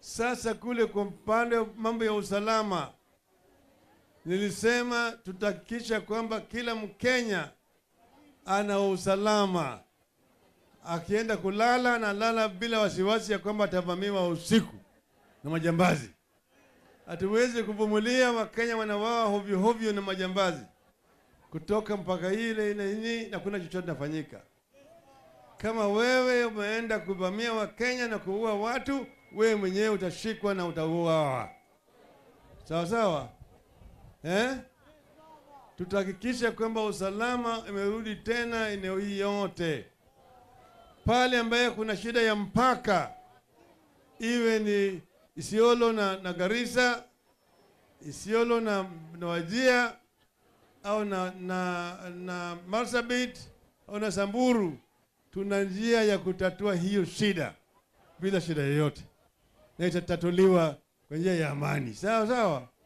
Sasa kule kwa upande wa mambo ya usalama, nilisema tutahakikisha kwamba kila Mkenya ana usalama, akienda kulala analala bila wasiwasi ya kwamba atavamiwa usiku na majambazi. Hatuwezi kuvumilia Wakenya wanawawa hovyo hovyo na majambazi kutoka mpaka ile ile nini, na kuna chochote nafanyika. Kama wewe umeenda kuvamia Wakenya na kuua watu, wewe mwenyewe utashikwa na utauawa. Sawa sawa, eh? Tutahakikisha kwamba usalama imerudi tena eneo hii yote, pale ambaye kuna shida ya mpaka, iwe ni Isiolo na, na Garissa, Isiolo na, na Wajia au na, na, na Marsabit au na Samburu, tuna njia ya kutatua hiyo shida bila shida yoyote, na itatatuliwa kwa njia ya amani. Sawa sawa.